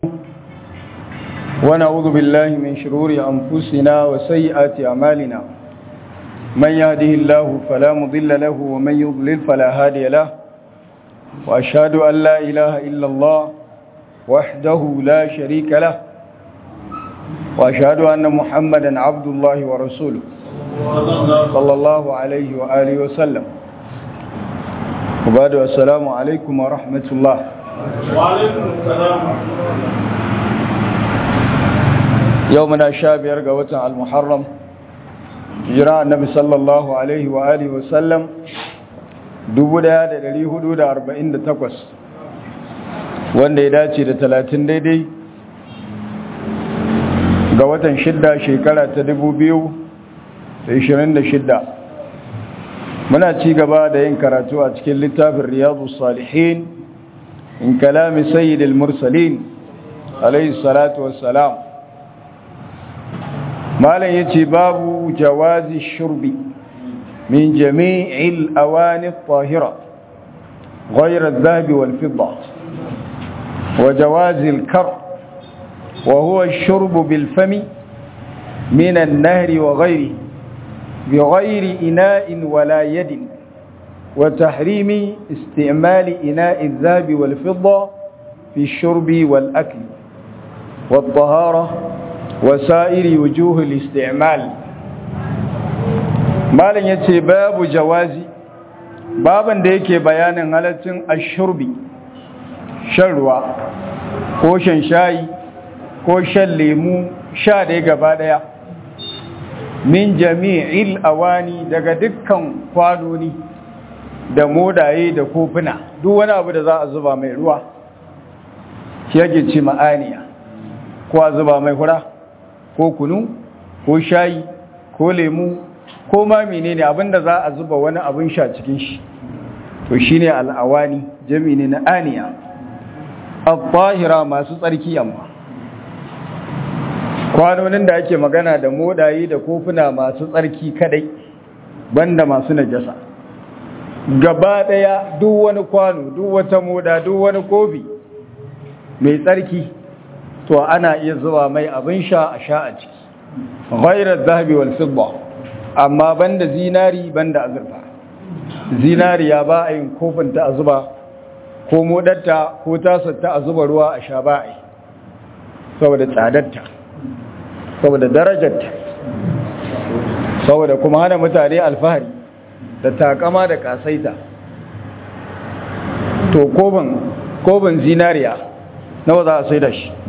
ونعوذ بالله من شرور أنفسنا وسيئات أعمالنا من يهده الله فلا مضل له ومن يضلل فلا هادي له وأشهد أن لا إله إلا الله وحده لا شريك له وأشهد أن محمدا عبد الله ورسوله صلى الله عليه وآله وسلم وبعد السلام عليكم ورحمة الله وعليكم السلام يومنا شابير قوة المحرم جراء النبي صلى الله عليه وآله وسلم dubu daya da dari hudu da arba'in da takwas wanda ya dace da talatin daidai ga watan shidda shekara ta dubu biyu da ishirin da shidda muna ci gaba da yin karatu a cikin littafin riyadu salihin in kalami sayyidil mursalin alayhi salatu wassalam malam yace babu jawazi shurbi min jami'il awani at-tahira ghayra adh-dhahab wal-fidda wa jawazi al-kar wa huwa ash-shurb bil-fami min an-nahri wa ghayrihi بغير إناء ولا يد وتحريم استعمال إناء الذهب والفضة في الشرب والأكل والطهارة وسائر وجوه الاستعمال ما لن يتي باب جوازي بابا ديك بيان هلتن الشرب شروا كوشن شاي كوشن ليمو شا ديك بعدها min jami'il awani daga dukkan kwanoni da modaye da kofuna duk wani abu da za a zuba mai ruwa shi yake ce ma'aniya ko a zuba mai hura ko kunu ko shayi ko lemu ko ma menene abinda za a zuba wani abin sha cikin shi to shine al'awani jami'i ne na aniya al-tahira masu tsarki amma kwanonin da ake magana da modayi da kofuna masu tsarki kadai banda masu najasa gaba daya duk wani kwano duk wata moda duk wani kofi mai tsarki to ana iya zuwa mai abin sha a sha a ciki ghairar zahabi wal fidda amma banda zinari banda azurfa zinariya ba a yin kofin ta a zuba ko modarta ko tasar ta a zuba ruwa a sha ba a yi saboda tsadarta saboda darajarta saboda kuma hana mutane alfahari da takama da kasaita to kobin kobin zinariya nawa za a sai da shi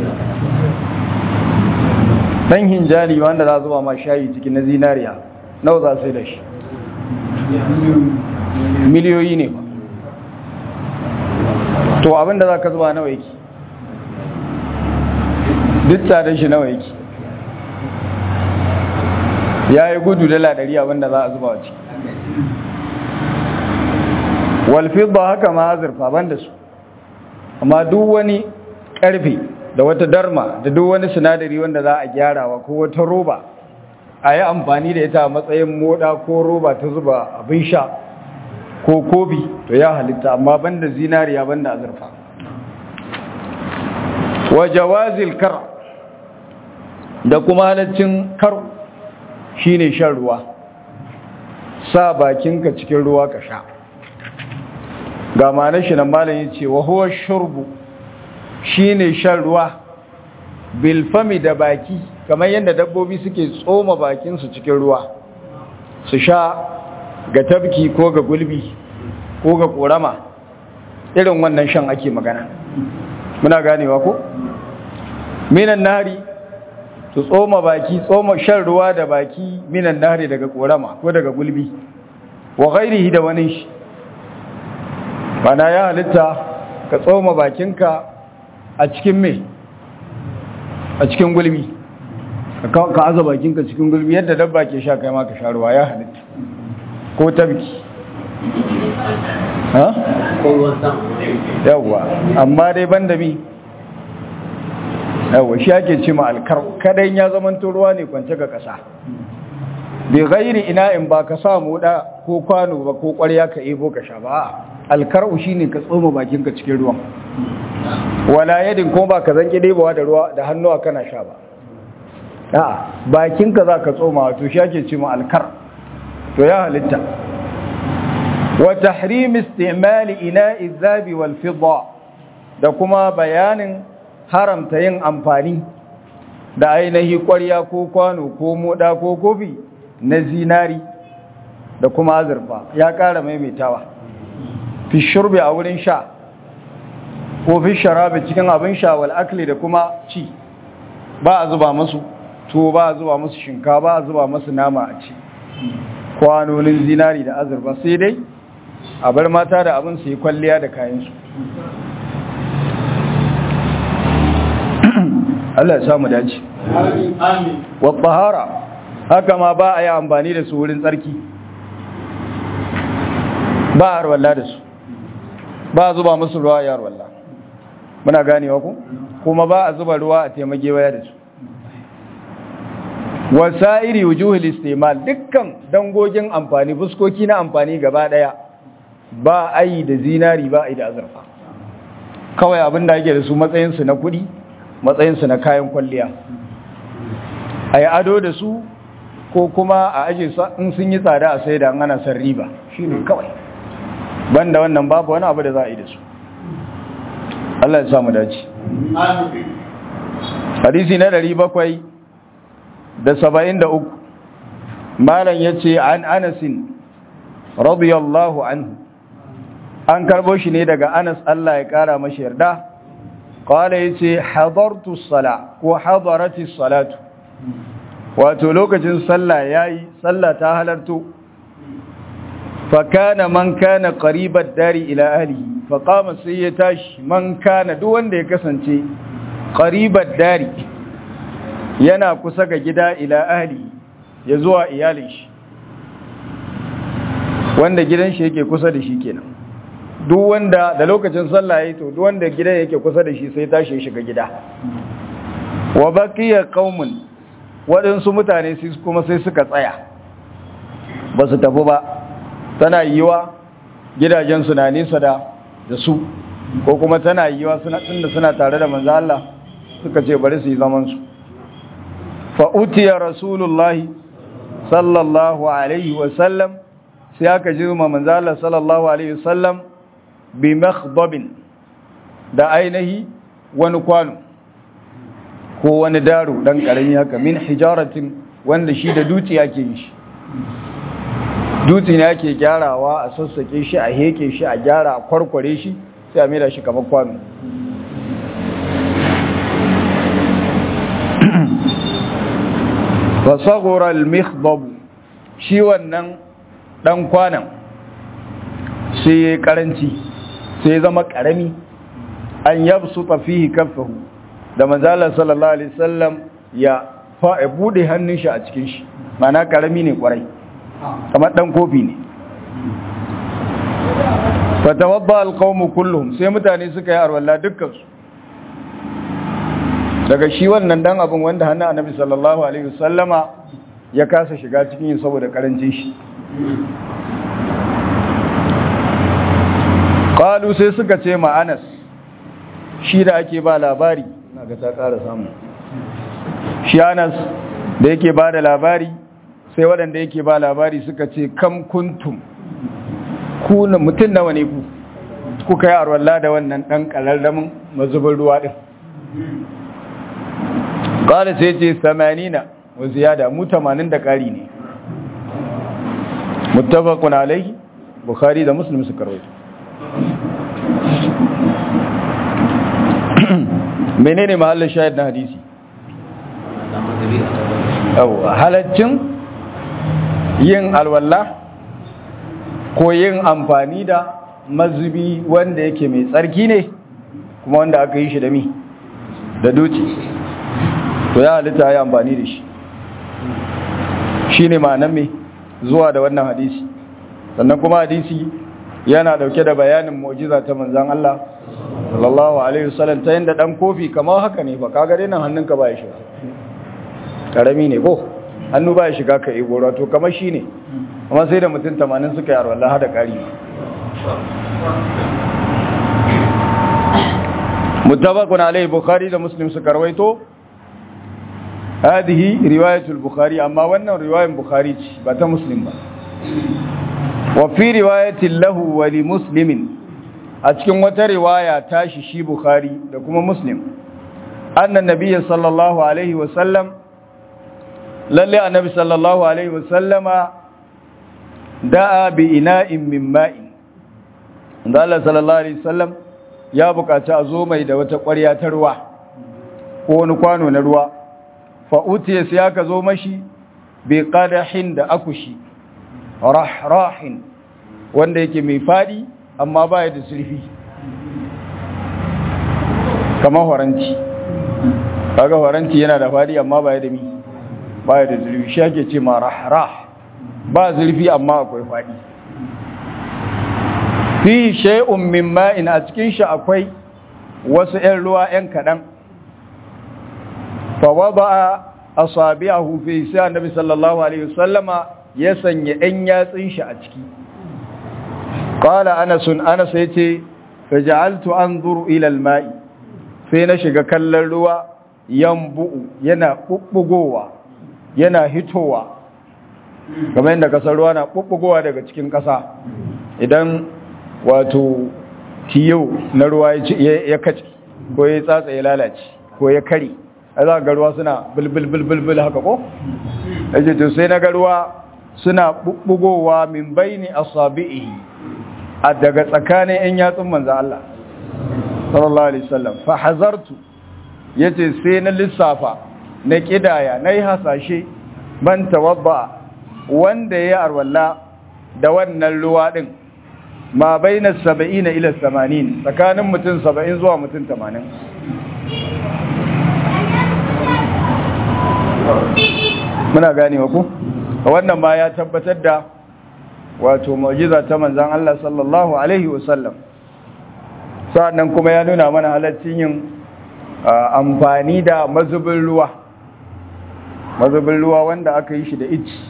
dan hinjali wanda za zuba ma shayi cikin na zinariya nawa za a sai da shi miliyoyi ne ba to abinda za ka zuba nawa yake duk tsadar shi nawa yake ya yi gudu dala ɗari abinda za a zuba wace walfidda haka ma azurfa ban da su amma duk wani ƙarfe da wata darma da duk wani sinadari wanda za a gyarawa ko wata roba a yi amfani da ita a matsayin moda ko roba ta zuba abin sha ko kobi to ya halitta amma ban da zinariya ban da azurfa wa jawazil kar da kuma halaccin kar shine shan ruwa sa bakinka cikin ruwa ka sha ga ma'anar shi nan malam yace wa huwa shurbu shine shan ruwa bil fami da baki kamar yadda dabbobi suke tsoma bakin su cikin ruwa su sha ga tabki ko ga gulbi ko ga korama irin wannan shan ake magana muna ganewa ko minan nari su tsoma baki tsoma shan ruwa da baki minan nari daga korama ko daga gulbi wa ghairihi da wani shi bana ya halitta ka tsoma bakinka a cikin me a cikin gulbi ka aza bakinka cikin gulbi yadda dabba ke sha kai ma ka sha ruwa ya halitta ko tabki ha? yawwa amma dai banda mi yawa shi ake ce ma alkar kadan ya zaman ruwa ne kwance ga ƙasa bai gairi ina in ba ka samu da ko kwano ba ko ƙwarya ka ebo ka sha ba alkar'u shine ka tsoma bakinka cikin ruwan wala yadin ko ba ka zanki ɗebawa da ruwa da hannuwa kana sha ba a'a bakinka za ka tsoma wato shi ake ce ma alkar to ya halitta wa tahrim istimali ina'i zabi wal fidda da kuma bayanin haramta yin amfani da ainihi ƙwarya ko kwano ko moda ko kofi na zinari da kuma azurfa ya ƙara maimaitawa fi shurbi a wurin sha ko fi sharabi cikin abin sha wal akli da kuma ci ba a zuba musu tuwo ba a zuba musu shinkafa ba a zuba musu nama a ci kwanonin zinari da azurfa sai dai a bar mata da abin su yi kwalliya da kayansu Allah ya samu dace Amin. wa tahara haka ma ba a yi amfani da su wurin tsarki ba a harwalla da su ba a zuba musu ruwa ya harwalla muna ganewa ku kuma ba a zuba ruwa a taimake waya da su wasa'iri wujuhul istimal dukkan dangogin amfani fuskoki na amfani gaba daya ba a yi da zinari ba a yi da azurfa kawai abin da ake da su matsayinsu na kudi matsayinsu na kayan kwalliya a yi ado da su ko kuma a aje in sun yi tsada a sai da ana san riba shi ne kawai banda wannan babu wani abu da za a yi da su Allah ya samu dace Amin. hadisi na ɗari bakwai da saba'in da uku malam ya ce an anasin radiyallahu anhu an karbo shi ne daga anas Allah ya kara mashi yarda qala yace hadartu sala ko hadarati salatu wato lokacin sallah yayi sallah ta halarto fa kana man kana qaribat dari ila ahlihi fa qama sai ya tashi man kana duk wanda ya kasance qaribat dari yana kusa ga gida ila ahli ya zuwa iyalin shi wanda gidan shi yake kusa da shi kenan duk wanda da lokacin sallah yayi to duk wanda gidan yake kusa da shi sai tashi ya shiga gida wa baqiya qaumun waɗansu mutane sai kuma sai suka tsaya ba su tafi ba tana yiwa gidajen su na nisa da da su ko kuma tana yiwa suna tunda suna tare da manzo Allah suka ce bari su yi zaman su fa utiya rasulullahi sallallahu alaihi wa sallam sai aka jirma manzo Allah sallallahu alaihi wa sallam bi makhdabin da ainihi wani kwano ko wani daro dan karami haka min hijaratin wanda shi da dutse yake yi shi dutse ne ake gyarawa a sassake shi a heke shi a gyara a kwarkware shi sai a mera shi kamar kwano fasagora al-mikhdab shi wannan dan kwanan sai ya karanci sai ya zama karami an yabsuta fihi kaffahu da manzala sallallahu alaihi wasallam ya fa bude hannun shi a cikin shi mana karami ne kwarai kamar dan kofi ne fatawabba alqawmu kulluhum sai mutane suka yi arwalla dukkan su daga shi wannan dan abin wanda hannun annabi sallallahu alaihi wasallama ya kasa shiga cikin saboda karancin shi qalu sai suka ce ma Anas shi da ake ba labari naga ta ƙara samu shi Anas da yake ba da labari sai waɗanda yake ba labari suka ce kam kuntum ku mutum nawa ne ku kuka yi arwalla da wannan ɗan ƙararramin mazubin ruwa ɗin ƙala sai ce samanina wa ziyada mu tamanin da ƙari ne muttafaqun alaihi bukhari da muslim suka rawaito menene mahallin shahid na hadisi yau halaccin yin alwala ko yin amfani da mazubi wanda yake mai tsarki ne kuma wanda aka yi shi da mi da duci to ya halitta ya amfani da shi shi ne ma'anan mai zuwa da wannan hadisi sannan kuma hadisi yana dauke da bayanin mu'jiza ta manzan Allah sallallahu alaihi wasallam ta yanda dan kofi kamar haka ne ba kaga dai nan hannunka ba ya shiga karami ne ko hannu ba ya shiga ka ego to kamar shi ne amma sai da mutum 80 suka yi arwallah da kari muttafaqun alayhi bukhari da muslim suka rawaito هذه رواية البخاري أما وانا رواية البخاري بات مسلم با وفي رواية له ولمسلم أتكن وتا رواية تاشي شي بخاري لكم مسلم أن النبي صلى الله عليه وسلم للي النبي صلى الله عليه وسلم دعا بإناء من ماء قال صلى الله عليه وسلم ya bukaci a zo mai da wata ƙwarya ta ruwa ko wani kwano na ruwa fa'utiya sai aka zo mashi bai ƙadahin da akushi rahrahin wanda yake mai faɗi amma ba da zurfi kamar horanci kaga horanci yana da faɗi amma ba da mi ba da zurfi shi ake ce ma rahrah ba zurfi amma akwai faɗi fi shay'un min ma'in a cikin shi akwai wasu 'yan ruwa 'yan kaɗan fawaba asabi'ahu fi sai annabi sallallahu alaihi wasallama ya sanya ɗan yatsin shi a ciki qala anas anas yace faj'altu anzuru ila al-ma'i sai na shiga kallon ruwa yanbu'u yana bubbugowa yana hitowa kamar yadda kasar ruwa na bubbugowa daga cikin ƙasa idan wato tiyo na ruwa ya kace ko ya tsatsa ya lalace ko ya kare a za ga ruwa suna bulbulbulbul haka ko? yace to sai na ga ruwa suna bugowa min baini asabi'i a daga tsakanin yan yatsun manzo Allah sallallahu alaihi wasallam fa hazartu yace sai na lissafa na kidaya nayi hasashe ban tawadda wanda ya arwalla da wannan ruwa din ma baina 70 ila 80 tsakanin mutum 70 zuwa mutum 80 muna ganewa ku wannan ma ya tabbatar da wato mu'jiza ta manzon Allah sallallahu alaihi wasallam sa'annan kuma ya nuna mana halaccin yin amfani da mazubin ruwa mazubin ruwa wanda aka yi shi da ici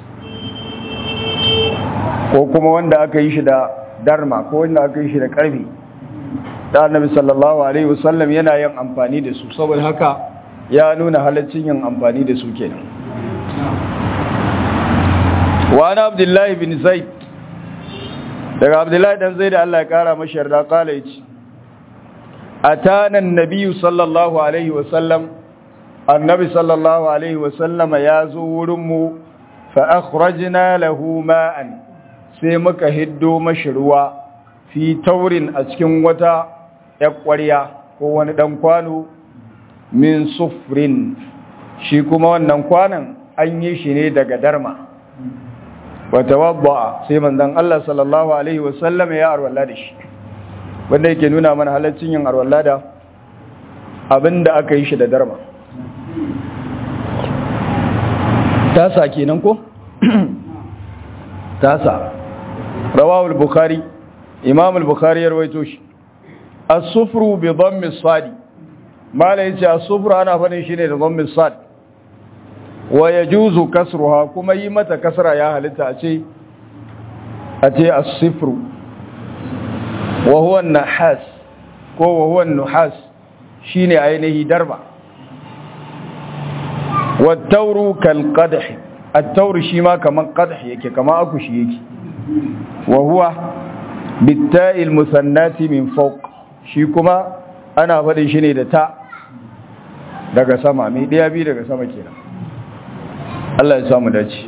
ko kuma wanda aka yi shi da darma ko wanda aka yi shi da karfi da annabi sallallahu alaihi wasallam yana yin amfani da su saboda haka ya nuna halaccin yin amfani da su kenan wa ana abdullahi bin zaid daga abdullahi dan zaid Allah ya kara mashi yarda kala yace atana an-nabiy sallallahu alaihi wa sallam annabi sallallahu alaihi wa sallama ya zo wurin mu fa akhrajna lahu ma'an sai muka hiddo mashi ruwa fi taurin a cikin wata yakwariya ko wani dan kwano min sufrin shi kuma wannan kwanan an yi shi ne daga darma wata wabba sai manzan Allah sallallahu Alaihi wasallam ya arwalla da shi wanda yake nuna mana halaccin yin arwalla da abinda aka yi shi da darma tasa kenan ko? tasa rawawul bukhari imam al-bukhari ya rawaito shi as-sufru bi dhammi as-sadi mala yace as-sufru ana fadin shi ne da dhammi as-sad wa yajuzu kasruha kuma yi mata kasra ya halitta a ce a ce as-sifru wa huwa an-nahas ko wa huwa an-nuhas shine ainihi darba wa at-tawru kal qadh at-tawru shi ma kaman qadh yake kama akushi yake wa huwa bitta'i al-musannati min fawq shi kuma ana faɗin shi ne da ta daga sama mai ɗaya biyu daga sama kenan Allah ya samu dace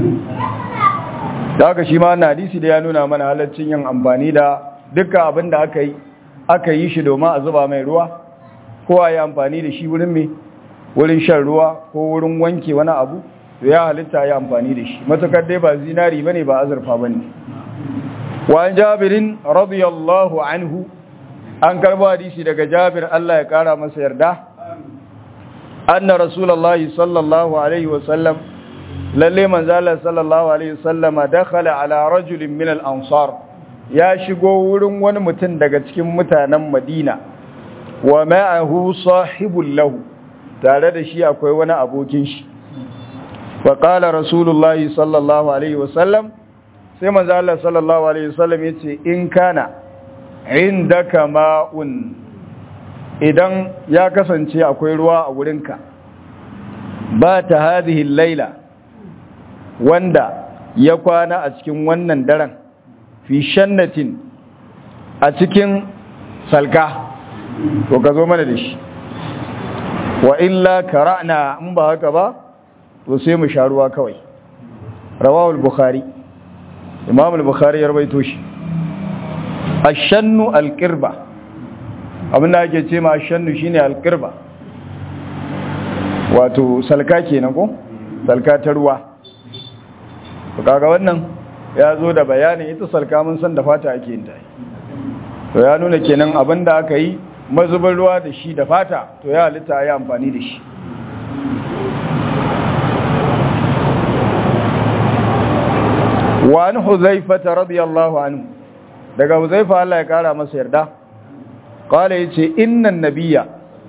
da haka shi ma na hadisi da ya nuna mana halaccin yin amfani da dukkan abin da aka yi aka yi shi domin a zuba mai ruwa ko a yi amfani da shi wurin mai wurin shan ruwa ko wurin wanke wani abu to ya halitta ya amfani da shi matukar dai ba zinari bane ba azurfa bane wa jabirin radiyallahu anhu an karbo hadisi daga Jabir Allah ya kara masa yarda anna rasulullahi sallallahu alaihi wasallam lalle manzo Allah sallallahu alaihi wasallama dakhala ala rajulin min al-ansar ya shigo wurin wani mutum daga cikin mutanen Madina wa ma'ahu sahibul lahu tare da shi akwai wani abokin shi wa qala rasulullahi sallallahu alaihi wasallam sai manzo Allah sallallahu alaihi wasallam yace in kana indaka ma'un idan ya kasance akwai ruwa a wurinka ba ta hadhihi laila wanda ya kwana a cikin wannan daren fi shannatin a cikin salka to ka zo mana da shi wa illa kara'na in ba haka ba to sai mu sha ruwa kawai rawahu al-bukhari imam al-bukhari ya rawaito shi ash-shannu al-qirba abin da ake ce ma ash-shannu shine al-qirba wato salka kenan ko salka ta ruwa to kaga wannan ya zo da bayanin ita salka mun san da fata ake yin ta to ya nuna kenan abin da aka yi mazubin ruwa da shi da fata to ya halitta ya amfani da shi wani huzaifata radiyallahu anhu daga huzaifa Allah ya kara masa yarda kala ya ce innan nabiya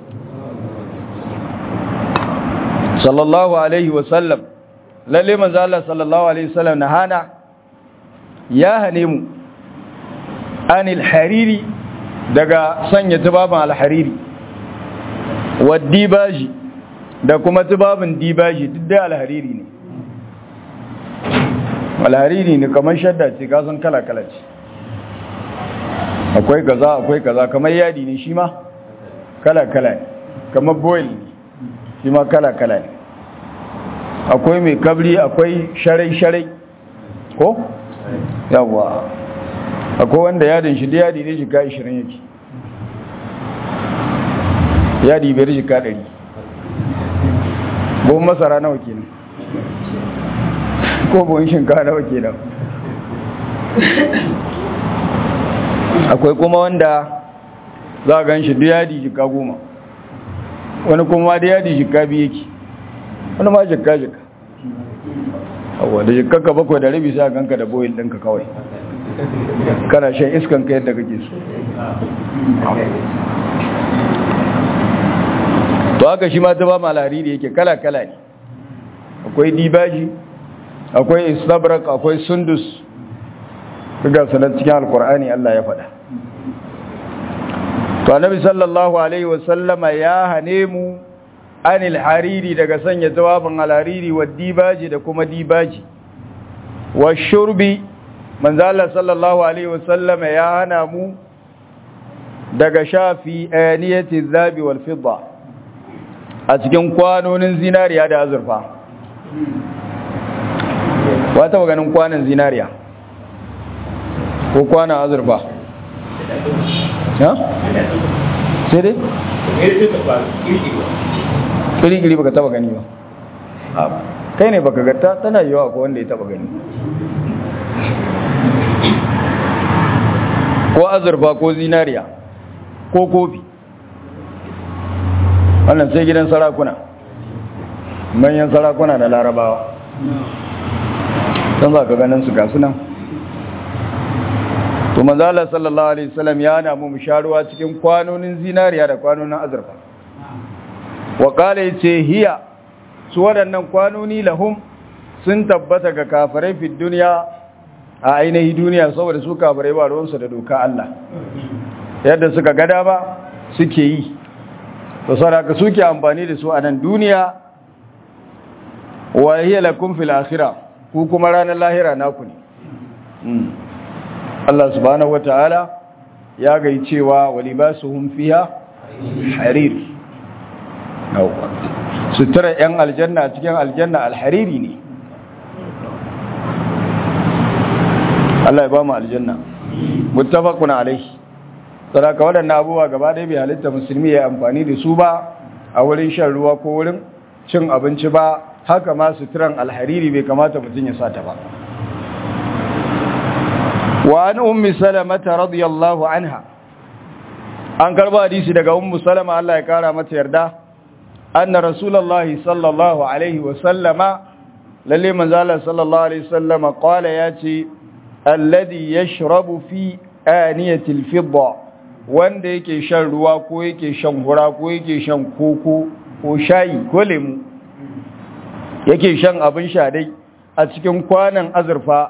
sallallahu alaihi wasallam lalle manzo Allah sallallahu alaihi wasallam na hana ya hane mu anil hariri daga sanya tubabin alhariri wa dibaji da kuma tubabin dibaji duk da alhariri ne alhariri ne kamar shadda ce kasan kala-kala ce akwai kaza akwai kaza kamar yadi ne shi ma kala-kala ne kamar boil ne shi ma kala-kala ne akwai mai kabri akwai sharai-sharai ko? yawwa akwai wanda yadin shi da yadi ne jika 20 yake yadi biyar jika 100 buhun masara nawa kenan ko buhun shinkawa nawa kenan akwai kuma wanda za a gan shi da yadi jika goma wani kuma da yadi jika biyu yake wani ma jika jika abuwa da jika ka bakwai da rabi sai a ganka da boyin ɗinka kawai kana shan iskan ka yadda kake so to haka shi ma ta ba malari da yake kala-kala ne akwai dibaji akwai istabrak akwai sundus daga sanar cikin alkur'ani Allah ya faɗa to annabi sallallahu alaihi wasallama ya hane mu anil hariri daga sanya jawabin alhariri wa dibaji da kuma dibaji wa shurbi manzala sallallahu alaihi wasallam ya hana mu daga shafi aniyati zabi wal fidda a cikin kwanonin zinariya da azurfa wata maganin kwanan zinariya ko kwanan azurfa ha sai dai kiri-kiri baka taba gani ba kai ne baka gata tana yiwa ko wanda ya taba gani ko azurfa ko zinariya ko kofi wannan sai gidan sarakuna manyan sarakuna da larabawa don za ka ganin su gasu nan to manzala sallallahu alaihi wasallam ya hana mu sharuwa cikin kwanonin zinariya da kwanonin azurfa wa kala yace hiya su waɗannan kwanoni lahum sun tabbata ga kafirai fi duniya a ainihi duniya saboda su kafirai ba ruwansu da doka Allah yadda suka gada ba suke yi to saboda suke amfani da su a nan duniya wa hiya lakum fil akhirah ku kuma ranar lahira naku ne Allah subhanahu wataala ya gai cewa walibasuhum fiha harir sutura yan aljanna cikin aljanna alhariri ne Allah ya ba mu aljanna muttafaqun alaihi sadaka waɗannan abubuwa gaba ɗaya bai halitta musulmi ya amfani da su ba a wurin shan ruwa ko wurin cin abinci ba haka ma suturan alhariri bai kamata mutum ya sata ba wa an ummi salamata radiyallahu anha an karba hadisi daga ummu salama Allah ya kara mata yarda anna rasulullahi sallallahu alaihi wa sallama lalle manzo Allah sallallahu alaihi wa sallama qala yace alladhi yashrabu fi aniyati al-fidda wanda yake shan ruwa ko yake shan hura ko yake shan koko ko shayi ko lemu yake shan abin sha dai a cikin kwanan azurfa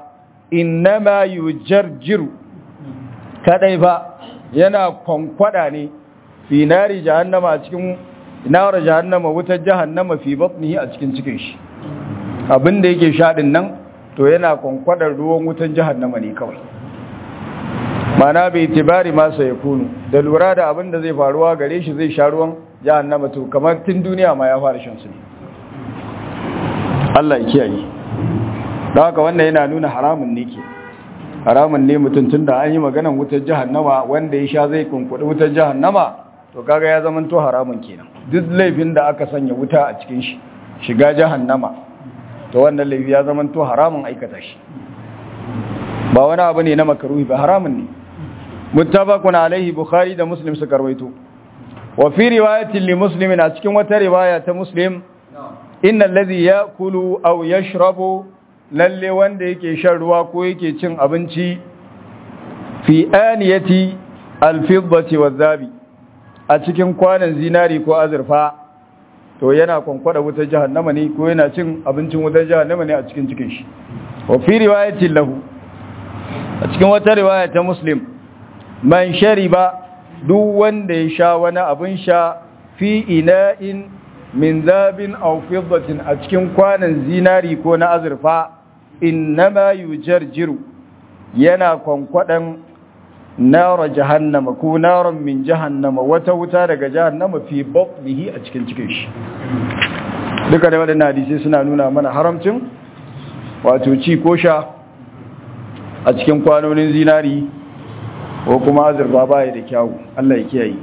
innama yujarjiru kadai ba yana kwankwada ne fi nari jahannama a cikin nar jahannama wutar jahannama fi batnihi a cikin cikin shi abin da yake sha din nan to yana kwankwadar ruwan wutar jahannama ne kawai mana bai tibari masa ya kunu da lura da abin da zai faruwa gare shi zai sha ruwan jahannama to kamar tun duniya ma ya fara shan su ne Allah ya kiyaye don haka wannan yana nuna haramun ne ke haramun ne mutum tun da an yi maganan wutar jahannama wanda ya sha zai kunkuɗi wutar jahannama to kaga ya zama to haramun kenan duk laifin da aka sanya wuta a cikin shi shiga jahannama to wannan laifi ya zama to haramun aikata shi ba wani abu ne na makaruhi ba haramun ne muttafaqun alaihi bukhari da muslim suka rawaito wa fi riwayatin li muslimin a cikin wata riwaya ta muslim innal ladhi ya'kulu aw yashrabu lalle wanda yake shan ruwa ko yake cin abinci fi aniyati alfiddati wadhabi a cikin kwanan zinari ko azurfa to yana kwankwada wutar jahannama ne ko yana cin abincin wutar jahannama ne a cikin cikin shi wa fi riwayatin lahu a cikin wata riwaya ta muslim man shariba duk wanda ya sha wani abin sha fi ina'in min zabin aw fiddatin a cikin kwanan zinari ko na azurfa innama yujarjiru yana kwankwadan nara jahannama ko naran min jahannama wata wuta daga jahannama fi batnihi a cikin cikin shi duka da wadannan hadisi suna nuna mana haramcin wato ci ko sha a cikin kwanonin zinari ko kuma azurfa baya da kyawu Allah ya kiyaye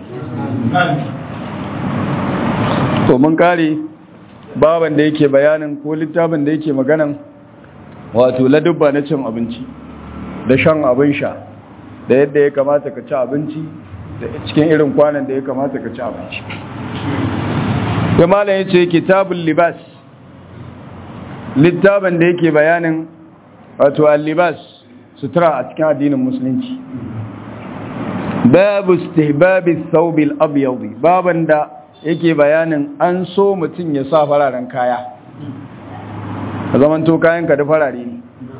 to mun kare baban da yake bayanin ko littafin da yake maganan wato ladubba na cin abinci da shan abin sha da yadda ya kamata ka ci abinci da cikin irin kwanan da ya kamata ka ci abinci malam ya ce kitabun libas littafin da yake bayanin wato al-libas sutura a cikin addinin musulunci babu istihbabi thawbil abyad baban da yake bayanin an so mutum ya sa fararen kaya a zaman to kayan ka da farare ne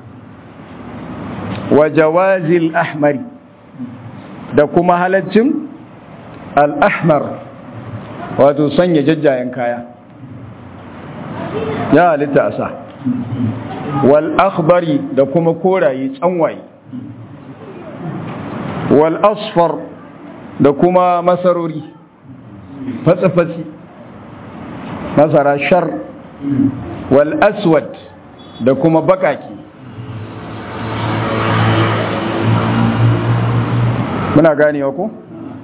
wa jawazil ahmari da kuma halaccin al-ahmar wato sanya jajjayen kaya ya halitta a sa wal akhbari da kuma koraye tsanwaye wal asfar da kuma masarori fatsi-fatsi masara shar wal aswad da kuma bakaki muna ganewa ko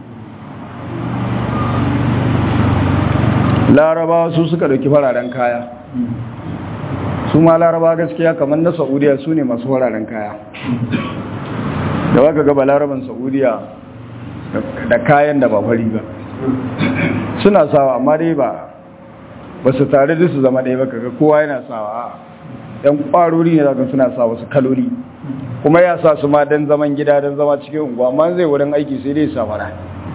larabawa su suka dauki fararen kaya su ma laraba gaskiya kamar na saudiya su ne masu fararen kaya da baka gaba laraban saudiya da kayan da ba fari ba suna sawa amma dai ba ba su tare da su zama ɗaya ba kaga kowa yana sawa a yan ƙwarori ne zaka suna sa wasu kalori kuma ya sa su ma don zaman gida don zama cikin unguwa amma zai wurin aiki sai dai sa mara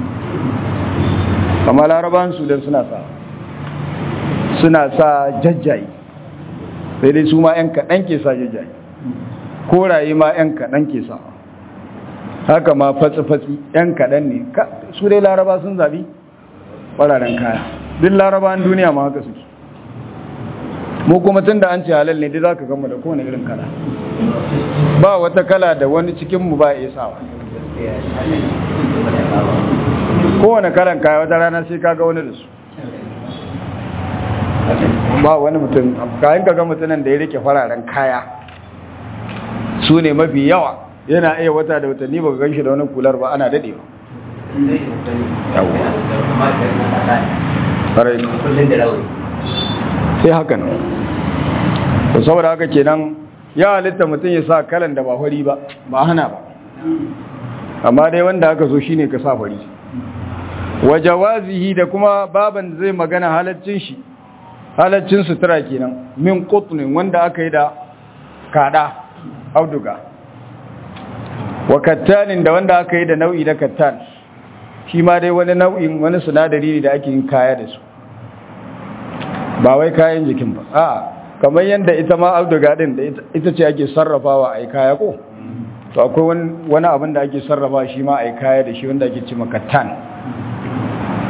amma laraban su don suna sa suna sa jajjayi sai dai su ma 'yan kaɗan ke sa jajjayi koraye ma 'yan kaɗan ke sa haka ma fatsi-fatsi 'yan kaɗan ne su dai laraba sun zabi fararen kaya duk larabawan duniya ma haka suke mu kuma tun da an ce halal ne dai za ka gama da kowane irin kala ba wata kala da wani cikinmu ba ya sawa kowane kalan kaya wata rana sai kaga wani da su ba wani mutum kayan kaga mutumin da ya rike fararen kaya su ne mafi yawa yana iya wata da watanni ba gan shi da wani kular ba ana dadewa sai haka nan to saboda haka kenan ya halitta mutum ya sa kalan da ba fari ba ba hana ba amma dai wanda aka so shine ka sa fari wa jawazihi da kuma baban zai magana halaccin shi halaccin sutura kenan min qutnin wanda aka yi da kada auduga wa kattanin da wanda aka yi da nau'i na kattan shi ma dai wani nau'in wani sinadari ne da ake yin kaya da su ba wai kayan jikin ba a kamar yadda ita ma auduga din da ita ce ake sarrafawa a yi kaya ko to akwai wani abin da ake sarrafa shi ma a yi kaya da shi wanda ake ce kattan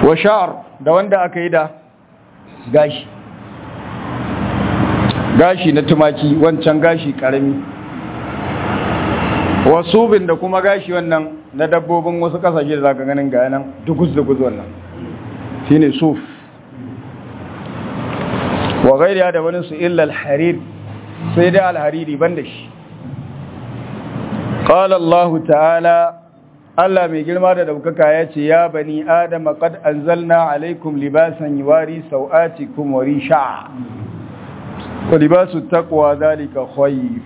wa sha'ar da wanda aka yi da gashi gashi na tumaki wancan gashi karami wasubin da kuma gashi wannan na dabbobin wasu kasashe da zaka ganin ga nan dugus-dugus wannan shine suf wa gairiya da wani su illa al-harir sai dai al-hariri banda shi qala Allah ta'ala Allah mai girma da daukaka ya ce ya bani adama qad anzalna alaikum libasan yuwari sau'atikum wa risha wa libasu taqwa zalika khayr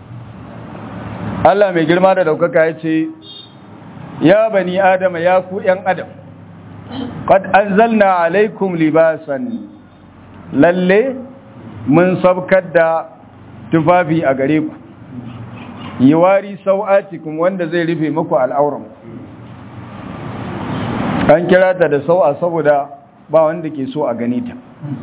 Allah mai girma da daukaka ya ce ya bani adama ya ku yan adam qad anzalna alaikum libasan lalle mun sabkar da tufafi a gare ku yiwari sau'atikum wanda zai rufe muku al'auran an kira ta da sau'a saboda ba wanda ke so a gani ta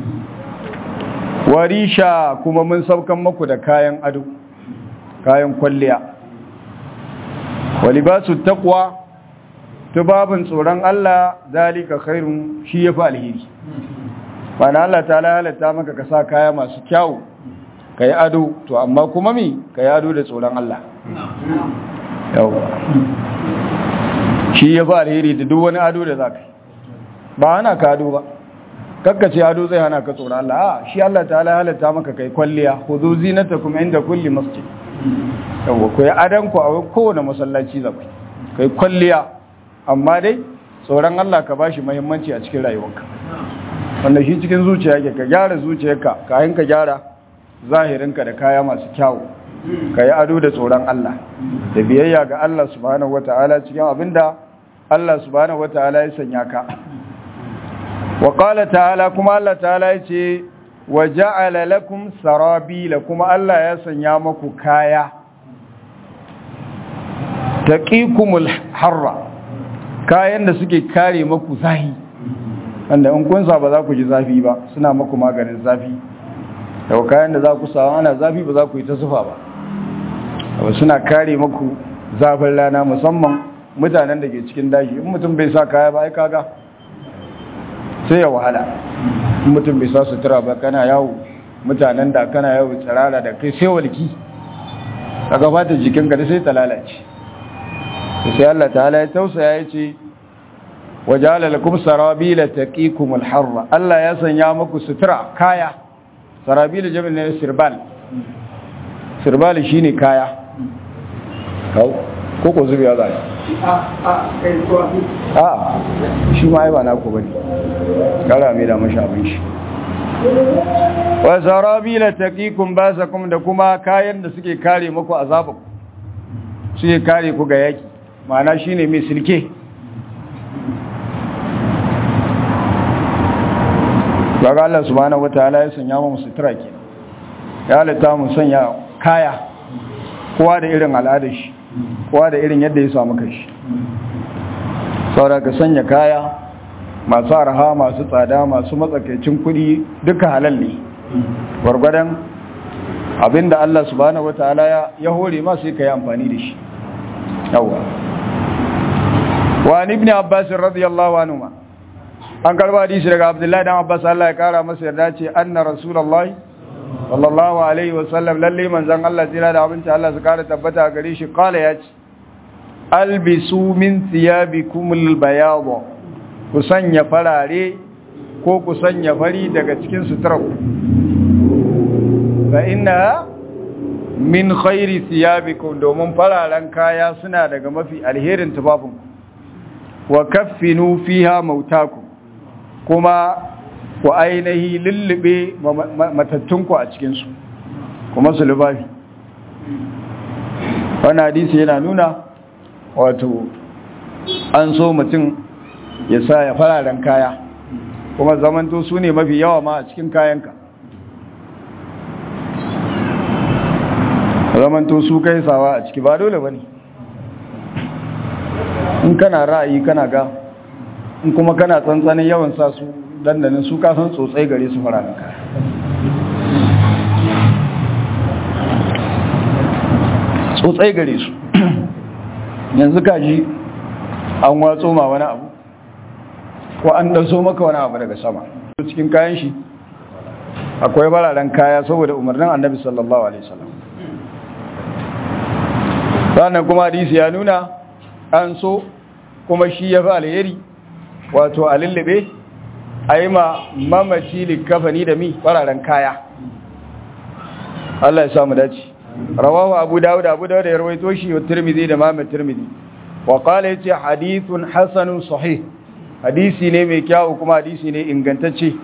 warisha kuma mun saukan muku da kayan ado kayan kwalliya walibasu taqwa tubabin tsoron Allah zalika khairun shi yafi alheri bana Allah ta halatta maka ka sa kaya masu kyau ka yi ado to amma kuma mi ka yi ado da tsoron Allah yau shi ya fi alheri da duk wani ado da za ka yi ba hana ka ado ba kakkace ado zai hana ka tsoron Allah a shi Allah ta halatta maka kai kwalliya hudu zinata kuma inda kulli masjid yau ku yi adanku a kowane masallaci za ku yi kwalliya amma dai tsoron Allah ka ba shi muhimmanci a cikin rayuwarka wanda shi cikin zuciya ke ka gyara zuciyarka kayan ka gyara zahirinka da kaya masu kyawu ka yi ado da tsoron Allah da biyayya ga Allah subhanahu wata'ala cikin abinda Allah subhanahu wata'ala ya sanya ka wa qala ta'ala kuma Allah ta'ala ya ce wa ja'ala lakum sarabila kuma Allah ya sanya maku kaya taqikumul harra kayan da suke kare maku zahi wanda in kun sa ba za ku ji zafi ba suna maku maganin zafi da kayan da za ku sawa ana zafi ba za ku yi ta zufa ba abu suna kare maku zafin rana musamman mutanen da ke cikin daji in mutum bai sa kaya ba ai kaga sai ya wahala in mutum bai sa sutura ba kana yawo mutanen da kana yawo tsirara da kai sai walki a gabata jikinka da sai ta lalace sai Allah ta'ala ya tausaya ya ce wajala lakum sarabila taqikumul harra Allah ya sanya muku sutura kaya sarabila jami'in ne sirbal sirbal shine kaya kau ko ko zubiya za a shi ma ai ba naku bane kara mai da mashi abin shi wa sarabila taqikum basakum da kuma kayan da suke kare muku azabu suke kare ku ga yaki ma'ana shine mai silke kaga Allah subhanahu wataala ya sanya mu sutura ke ya halitta mu sanya kaya kowa da irin al'adar shi kowa da irin yadda ya samu kashi saboda ka sanya kaya masu arha masu tsada masu matsakaicin kuɗi duka halal ne gwargwadon abinda Allah subhanahu wataala ya hore ma sai ka yi amfani da shi yawa wa ibn abbas radiyallahu anhu an karba hadisi daga abdullahi dan abbas Allah ya kara masa yarda ce anna rasulullahi sallallahu alaihi wasallam lalle manzon Allah jira da abinci Allah su kara tabbata gare shi kala ya ce albisu min thiyabikum albayad ku sanya farare ko ku sanya fari daga cikin sutura fa inna min khairi thiyabikum domin fararen kaya suna daga mafi alherin tufafinku wa kaffinu fiha mautakum kuma ku ainihi lullube matattunku a cikinsu kuma su lubafi wani hadisi yana nuna wato an so mutum ya sa ya fararen kaya kuma zamanto su ne mafi yawa ma a cikin kayanka zamanto su kai sawa a ciki ba dole ba ne in kana ra'ayi kana ga in kuma kana tsantsanin yawan sa su dandanin su kasan tsotsai gare su fara kaya tsotsai gare su yanzu kaji an watso ma wani abu ko an ɗanso maka wani abu daga sama cikin kayan shi akwai bararen kaya saboda umarnin annabi sallallahu alaihi wasallam sannan kuma hadisi ya nuna an so kuma shi ya fi alheri wato a lullube a yi ma mamaci likafani da mi fararen kaya Allah ya samu dace rawahu abu dawud abu dawud ya rawaito shi wa tirmidhi da Muhammad tirmidhi wa qala yace hadithun hasanun sahih hadisi ne mai kyau kuma hadisi ne ingantacce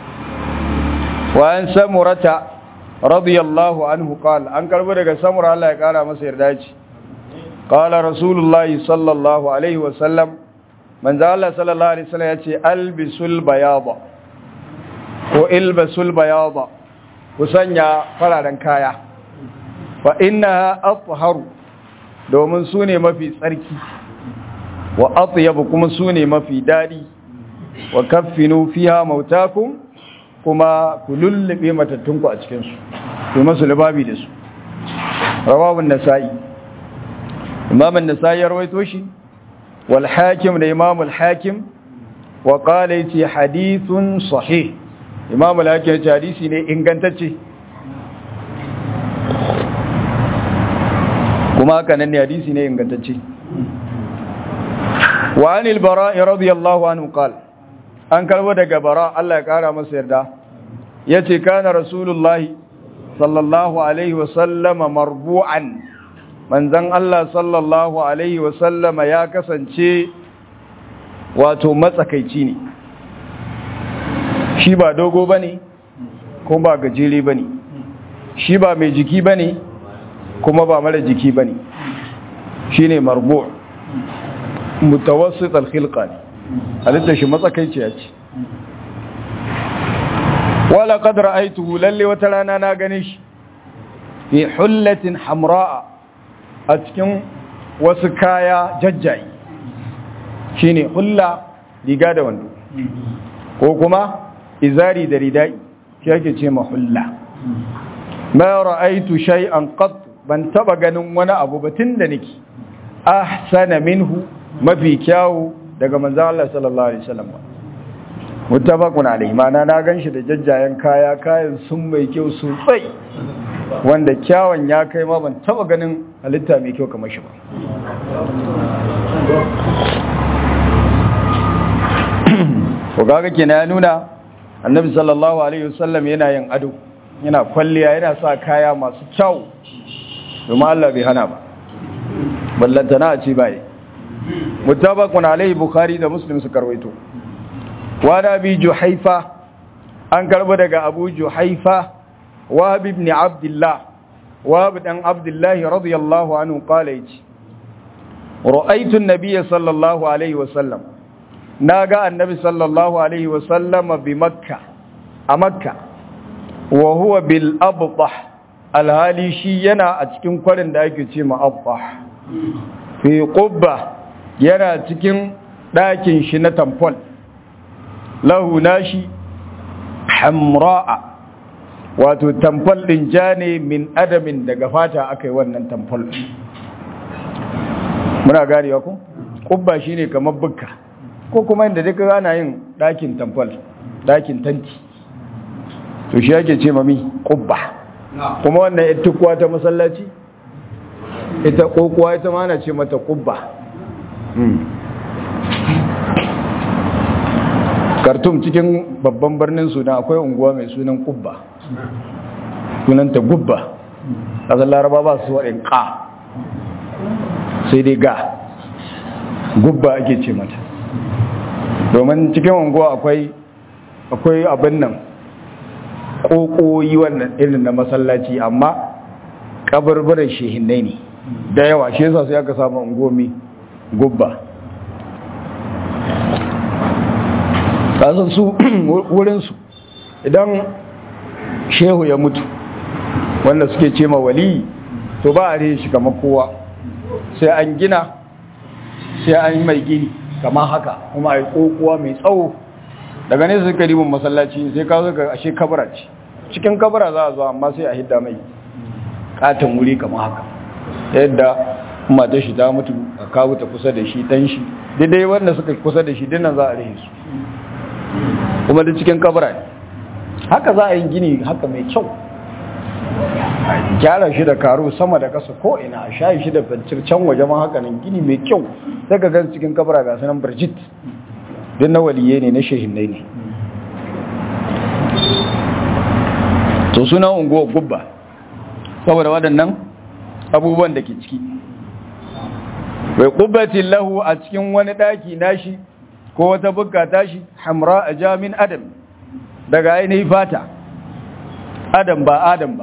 wa an samurata radiyallahu anhu qala an karbo daga samura Allah ya kara masa yarda ce qala rasulullahi sallallahu alaihi wa sallam manzo Allah sallallahu alaihi wasallam yace albisul bayada ko ilbasul bayada ku sanya fararen kaya fa innaha atharu domin su ne mafi tsarki wa atyabu kuma su ne mafi dadi wa kaffinu fiha mautakum kuma ku lullube matattunku a cikin su ku masu libabi da su rawahu an-nasa'i imam an-nasa'i ya rawaito shi wal hakim da imam al-hakim wa qala yace hadithun sahih imam al-hakim yace hadisi ne ingantacce kuma haka nan ne hadisi ne ingantacce wa anil bara'i radiyallahu anhu qala an karbo daga bara Allah ya kara masa yarda yace kana rasulullahi sallallahu alaihi wa sallama marbu'an manzon Allah sallallahu alaihi wa sallama ya kasance wato matsakaici ne shi ba dogo bane ko ba gajere bane shi ba mai jiki bane kuma ba mara jiki bane shine marbu' mutawassit al-khilqa ne halitta shi matsakaici ya ce wala qad ra'aytuhu lalle wata rana na gane shi fi hullatin hamra'a a cikin wasu kaya jajjayi shine hulla riga da wando ko kuma izari da ridai shi yake ce ma hulla ma ra'aytu shay'an qat ban taba ganin wani abu batun da nake ahsana minhu mafi kyawu daga manzo Allah sallallahu alaihi wasallam muttafaqun alaihi mana na ganshi da jajjayen kaya kayan sun mai kyau sosai wanda kyawun ya kai ma ban taba ganin halitta mai kyau kamar shi ba ko kaga kenan ya nuna annabi sallallahu alaihi wasallam yana yin ado yana kwalliya yana sa kaya masu kyau domin Allah bai hana ba ballantana a ce bai mutabaqun alaihi bukhari da muslim su karwaito wa nabi juhaifa an karbo daga abu juhaifa wahab ibn abdullah wahab dan abdullah radiyallahu anhu qala yace ra'aytu an-nabiy sallallahu alaihi wasallam naga annabi sallallahu alaihi wasallam bi makka a makka wa huwa bil abtah alhali shi yana a cikin kwarin da ake ce ma abtah fi qubba yana cikin ɗakin shi na tamfol lahu nashi hamra'a wato tamfol ɗin ja ne min adamin daga fata aka yi wannan tamfol muna ganewa ku ƙubba shi ne kamar bukka ko kuma inda duka ana yin ɗakin tamfol ɗakin tanti to shi ake ce mami ƙubba kuma wannan ita kuwa ta masallaci ita ƙoƙuwa ita ma na ce mata ƙubba kartum cikin babban birnin sudan akwai unguwa mai sunan kubba sunanta gubba ƙasar laraba ba su waɗin ƙa sai dai ga gubba ake ce mata domin cikin unguwa akwai akwai abin nan ƙoƙoyi wannan irin na masallaci amma ƙabarbaran shehinai ne da yawa shi yasa sai aka samu ungomi gubba kasan su wurinsu idan shehu ya mutu wanda suke ce ma wali to ba a rihe shi kamar kowa sai an gina sai an yi mai gini kamar haka kuma a yi kokowa mai tsawo daga ne suka ribin masallaci sai ka zo ga ashe kabara ce cikin kabara za a zo amma sai a hidda mai katon wuri kamar haka yadda mata shi ta mutu a kawo ta kusa da shi dan shi daidai wanda suka kusa da shi dinnan za a rihe su kuma da cikin kabura ne haka za a yi gini haka mai kyau gyara shi da karo sama da kasa ko ina a shayi shi da fancir can waje ma haka nan gini mai kyau sai ka gan cikin kabura ga sanan birjit don na waliye ne na shehinai ne to suna unguwa gubba saboda waɗannan abubuwan da ke ciki bai kubbatin lahu a cikin wani ɗaki nashi ko wata bukka tashi hamra a jamin adam daga ainihin fata adam ba adam ba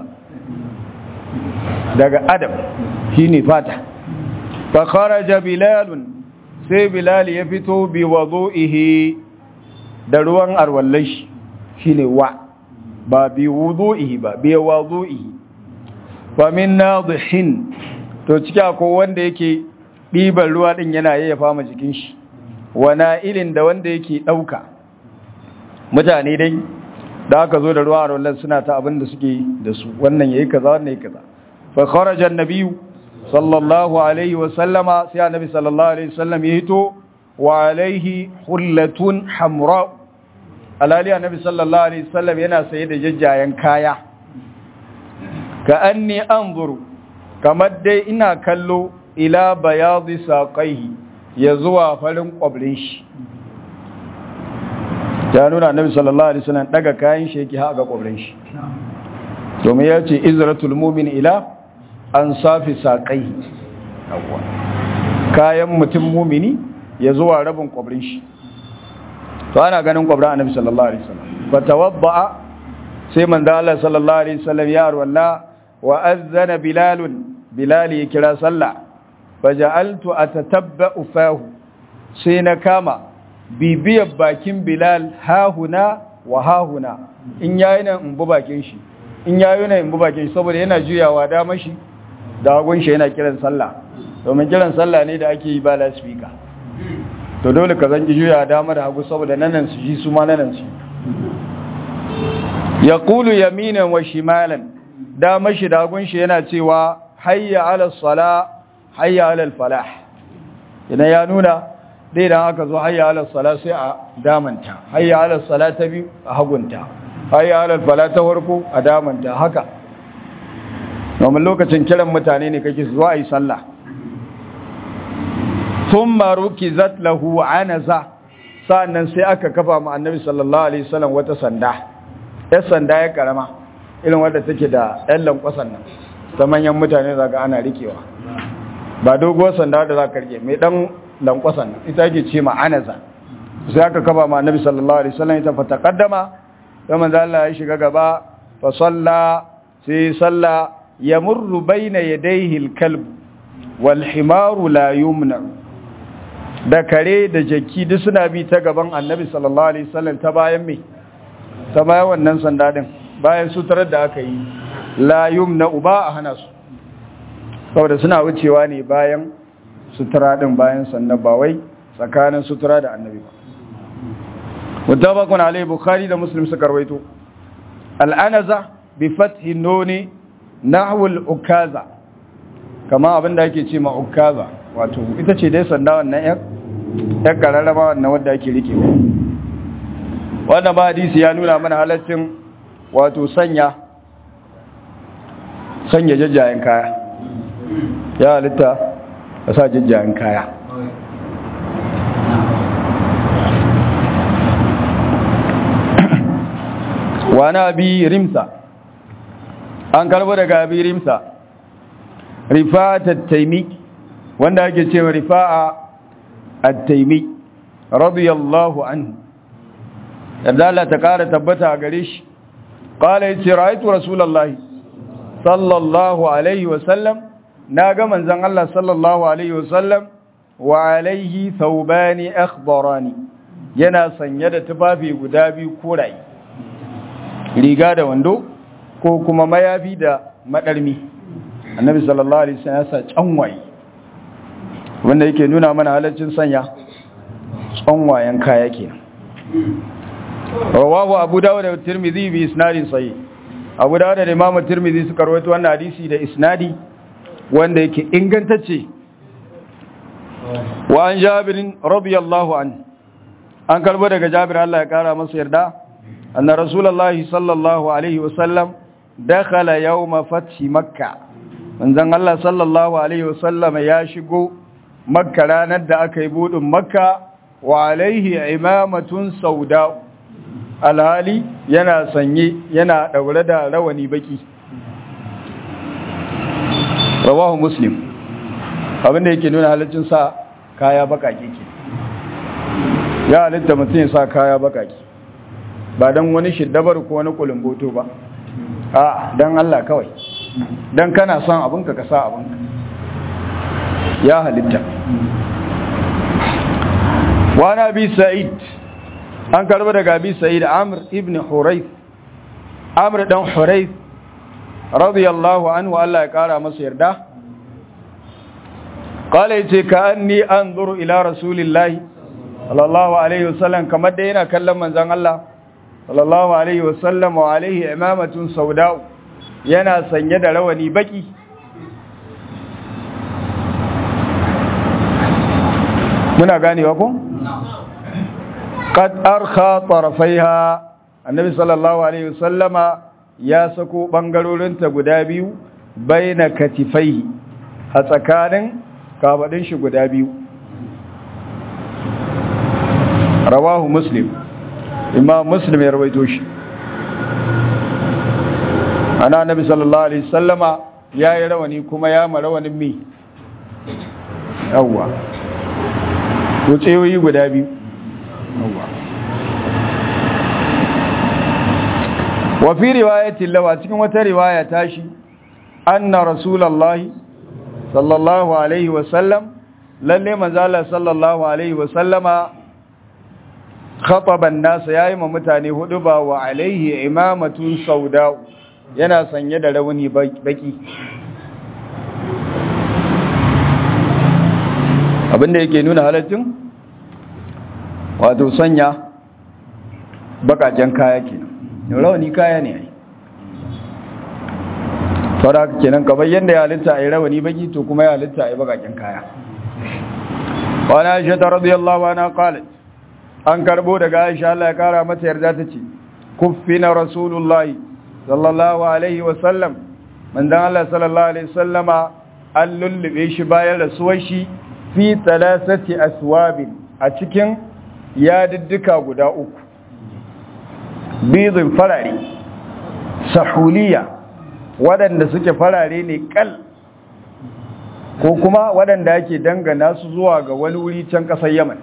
daga adam shi ne fata fa kharaja bilalun sai bilal ya fito bi wadu'ihi da ruwan arwallai shi shine wa ba bi wudu'ihi ba bi wadu'ihi fa min nadihin to cika ko wanda yake ɗiban ruwa din yana yayyafa ma jikin shi wa na'ilin da wanda yake dauka mutane dai da aka zo da ruwa arwallan suna ta abin da suke da su wannan yayi kaza wannan yayi kaza fa kharaja an-nabiyyu sallallahu alaihi wasallama sai annabi sallallahu alaihi wasallam ya hito wa alaihi hullatun hamra alali annabi sallallahu alaihi wasallam yana saye da jajjayen kaya ka anni anzuru kamar dai ina kallo ila bayadi saqaihi ya zuwa farin kwabrin shi ya nuna annabi sallallahu alaihi wasallam daga kayan shi yake ha ga kwabrin shi domin ya ce izratul mu'min ila an safi saƙai kayan mutum mumini ya zuwa rabin ƙwabrin shi to ana ganin ƙwabrin annabi sallallahu alaihi wasallam fa tawadda'a sai manzo Allah sallallahu alaihi wasallam ya arwalla wa azana bilal bilal ya kira sallah faja'altu atatabba'u fahu sai na kama bibiyar bakin bilal hahuna wa hahuna in yayi nan in bu bakin shi in yayi nan in bu bakin shi saboda yana juyawa da mashi da hagun shi yana kiran sallah domin kiran sallah ne da ake yi ba lasfika to dole ka zanki juya dama da hagu saboda nanan su ji su ma nanan su ya kulu yaminan wa shimalan dama shi da hagun shi yana cewa hayya ala sala hayya ala falah idan ya nuna dai dan aka zo hayya ala sala sai a damanta hayya ala sala ta biyu a hagunta hayya ala falah ta farko a damanta haka domin lokacin kiran mutane ne kake zuwa yi sallah thumma rukizat lahu anaza sannan sai aka kafa mu annabi sallallahu alaihi wasallam wata sanda ya sanda ya karama irin wanda take da ɗan lankwasan nan ta manyan mutane zaka ana rikewa ba doguwar sanda da za ka rike mai ɗan lankwasan nan ita ake ce ma anaza sai aka kafa mu annabi sallallahu alaihi wasallam ita fa taqaddama sai manzo Allah ya shiga gaba fa salla sai salla yamurru bayna yadayhi al-kalb wal himaru la yumna da kare da jaki duk suna bi ta gaban annabi sallallahu alaihi wasallam ta bayan me ta bayan wannan sanda din bayan suturar da aka yi la yumna uba a hana su saboda suna wucewa ne bayan sutura din bayan sannan ba wai tsakanin sutura da annabi ba mutabakun alai bukhari da muslim suka rawaito al'anaza bi fathi nuni nahwu al-ukaza kama abinda ake ce ma ukaza wato ita ce dai sanda wannan yan yan kararraba wannan wanda ake rike wannan ba hadisi ya nuna mana halaccin wato sanya sanya jajjayen kaya ya halitta ka sa jajjayen kaya wani abi rimsa an karbo daga abi rimsa rifa'a tattaimi wanda ake cewa rifa'a at-taimi radiyallahu anhu yadda Allah ta kara tabbata a gare shi qala yace ra'aytu rasulullahi sallallahu alaihi wa sallam naga manzon Allah sallallahu alaihi wa sallam wa alaihi thawbani akhbarani yana sanye da tufafi guda biyu koraye riga da wando ko kuma mayafi da madarmi annabi sallallahu alaihi wasallam ya sa canwaye wanda yake nuna mana halaccin sanya canwayen kaya kenan rawahu abu dawud da tirmidhi bi isnadin sahih abu dawud da imam tirmidhi suka rawaito wannan hadisi da isnadi wanda yake ingantacce wa an jabir radiyallahu anhu an karbo daga Jabir Allah ya kara masa yarda anna rasulullahi sallallahu alaihi wasallam dakhala yawma fathi makkah manzon Allah sallallahu alaihi wasallam ya shigo makka ranar da aka yi budin makka wa alaihi imamatun sauda alhali yana sanye yana daure da rawani baki rawahu muslim abinda yake nuna halaccin sa kaya bakake ke ya halitta mutum ya sa kaya bakake ba don wani shiddabar ko wani kulumboto ba a don Allah kawai don kana son abinka ka sa abinka ya halitta wani abi sa'id an karba daga abi sa'id amr ibn hurayf amr dan hurayf radiyallahu anhu Allah ya kara masa yarda qala yace ka anni anzuru ila rasulillahi sallallahu alaihi wasallam kamar da yana kallon manzon Allah sallallahu alaihi wasallam wa alaihi imamatun sauda yana sanye da rawani baki muna ganewa ko qad arkha tarafaiha annabi sallallahu alaihi wasallama ya sako bangarorinta guda biyu baina katifai a tsakanin kafadin shi guda biyu rawahu muslim imam muslim ya rawaito shi ana annabi sallallahu alaihi wasallama ya yi rawani kuma ya ma rawanin mi yawwa wucewoyi guda biyu yawwa wa fi riwayatin lawa cikin wata riwaya tashi anna rasulullahi sallallahu alaihi wasallam lalle manzala sallallahu alaihi wasallama khataban nasa yayi ma mutane hudu ba wa alaihi imamatun sauda yana sanye da rauni baki abinda yake nuna halaccin wato sanya bakaken kaya kenan rauni kaya ne ai saboda kenan kamar yadda ya halitta ai rawani baki to kuma ya halitta ai bakaken kaya wa na aisha radiyallahu anha qalat an karbo daga aisha Allah ya kara mata yarda tace kuffina rasulullahi sallallahu alaihi wa sallam manzon Allah sallallahu alaihi wasallama an lullube shi bayan rasuwar shi fi thalathati aswabin a cikin yadiddika guda uku bizin farare sahuliya waɗanda suke farare ne kal ko kuma waɗanda ake dangana su zuwa ga wani wuri can ƙasar yaman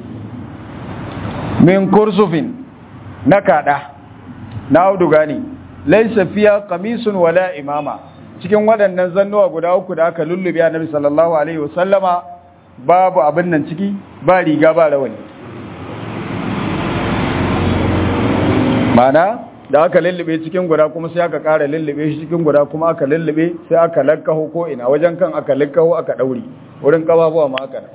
min kursufin na kaɗa na auduga ne laisa fiya kamisun wala imama cikin waɗannan zannuwa guda uku da aka lullube a nabi sallallahu alaihi wasallama babu abin nan ciki ba riga ba rawani mana da aka lullube cikin guda kuma sai aka ƙara lullube shi cikin guda kuma aka lullube sai aka lakkaho ko ina wajen kan aka lakkaho aka ɗauri wurin ƙababuwa ma aka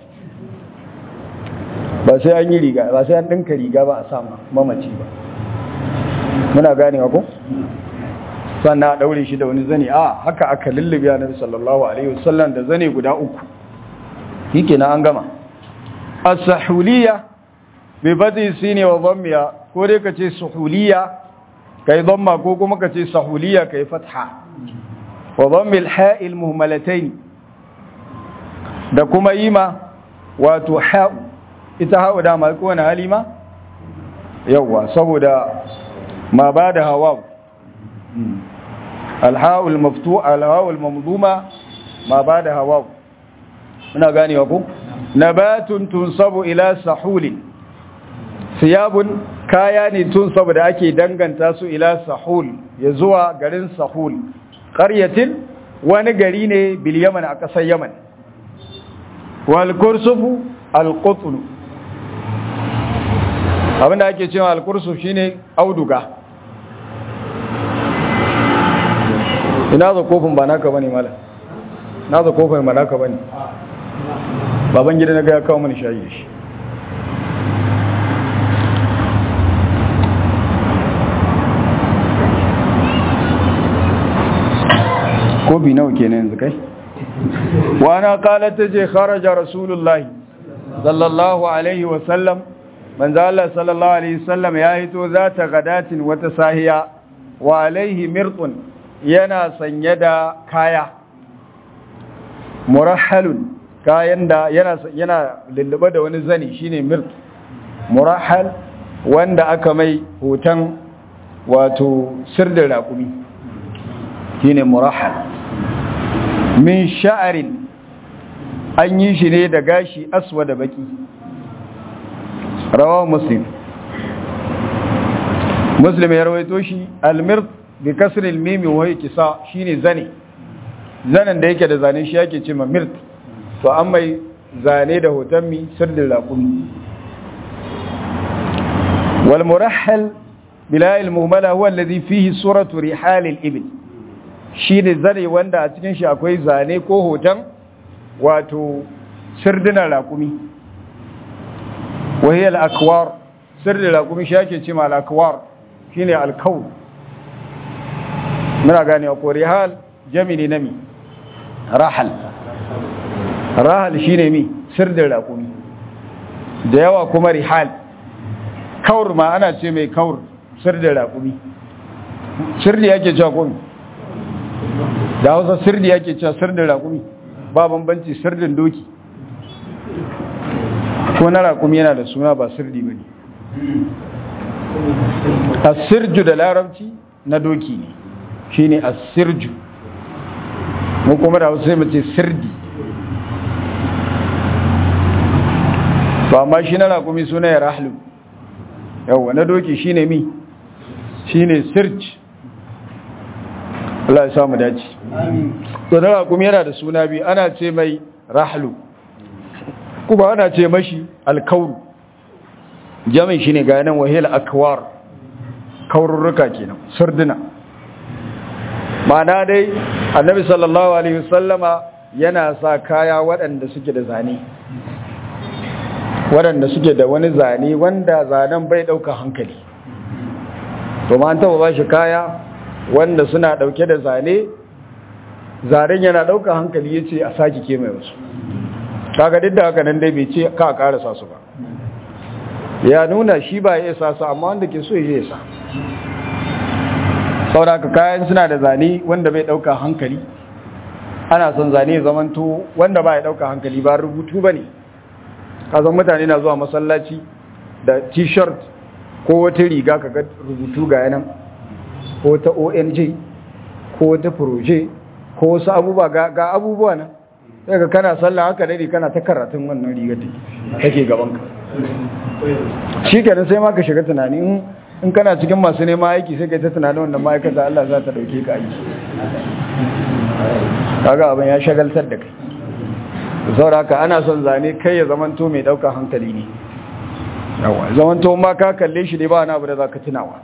ba sai an yi riga ba sai an ɗinka riga ba a sa mamaci ba muna gane ko sannan a ɗaure shi da wani zane a haka aka lullube a nabi sallallahu alaihi wasallam da zane guda uku shi kenan an gama as-sahuliya bi badi sine wa dhammiya ko dai kace suhuliya kai dhamma ko kuma kace sahuliya kai fatha wa dhammil ha'il muhmalatayn da kuma yima wato ha ita hawa da mai kowane halima yawa saboda ma bada hawa alha'ul maftu alha'ul mamduma ma bada hawa muna ganewa ko nabatun tunsabu ila sahulin siyabun kaya ne tun saboda ake danganta su ila sahul ya zuwa garin sahul ƙaryatin wani gari ne bil yaman a ƙasar yaman wal kursufu al qutlu abinda ake cewa al kursuf shine auduga ina za kofin ba naka bane mala na za kofin ba naka bane baban gida na ga ya kawo mani shayi da shi kofi nawa kenan yanzu kai wana qalat taje kharaja rasulullahi sallallahu alaihi wa sallam manzo Allah sallallahu alaihi wasallam ya hito zata gadatin wata sahiya wa alaihi mirqun yana sanye da kaya murahhalun kayan da yana yana lullube da wani zani shine mirq murahhal wanda aka mai hoton wato sirdin raƙumi shine murahhal min sha'arin an yi shi ne da gashi aswa da baki rawa muslim muslim ya rawaito shi almir bi kasril mim wa kisa shine zane zanen da yake da zane shi yake ce ma mirt to an mai zane da hoton mi sirdin raƙumi wal murahhal bila al muhmala huwa alladhi fihi suratu rihal al ibil shine zane wanda a cikin shi akwai zane ko hoton wato sirdinan raƙumi wahiyar akwar sirdin raƙumi shi ake ce ma al'akwar shi ne alkawun muna gane a korihal jamini na mi rahal rahal shi ne mi sirdin raƙumi da yawa kuma rihal kawur ma ana ce mai kawur sirdin raƙumi sirdi yake cewa komi da hausa sirdi yake cewa sirdin raƙumi ba bambanci sirdin doki ko na raƙumi yana da suna ba sirdi ba ne asirju da larabci na doki ne shi ne asirju mu kuma da wasu mace sirdi ba ma shi na raƙumi suna ya rahlu yawwa na doki shi ne mi shi ne sirj Allah ya samu dace to na raƙumi yana da suna biyu ana ce mai rahlu kuma ana ce mashi alkauru jami'in shi ne ga yanan wahil akwar kaururruka kenan surduna ma'ana dai annabi sallallahu alaihi wasallama yana sa kaya waɗanda suke da zane waɗanda suke da wani zane wanda zanen bai ɗauka hankali to ma an taɓa ba shi kaya wanda suna ɗauke da zane zaren yana ɗauka hankali ya ce a sake ke mai wasu kaga duk da haka nan dai bai ce ka karasa su ba ya nuna shi ba ya sa su amma wanda ke so ya sa sauraka kayan suna da zane wanda bai dauka hankali ana son zane zamanto wanda ba ya dauka hankali ba rubutu ba ne kasan mutane na zuwa masallaci da t-shirt ko wata riga kaga rubutu ga yanan ko ta ong ko ta proje ko wasu abubuwa ga abubuwa nan sai ka kana sallah haka dai kana ta karatun wannan rigar da take gaban ka shi kenan sai ma ka shiga tunani in kana cikin masu neman aiki sai kai ta tunanin wannan ma'aikata Allah za ta dauke ka aiki kaga abin ya shagaltar da kai saboda haka ana son zane kai ya zamanto mai daukar hankali ne yawa zamanto ma ka kalle shi ne ba wani abu da zaka tunawa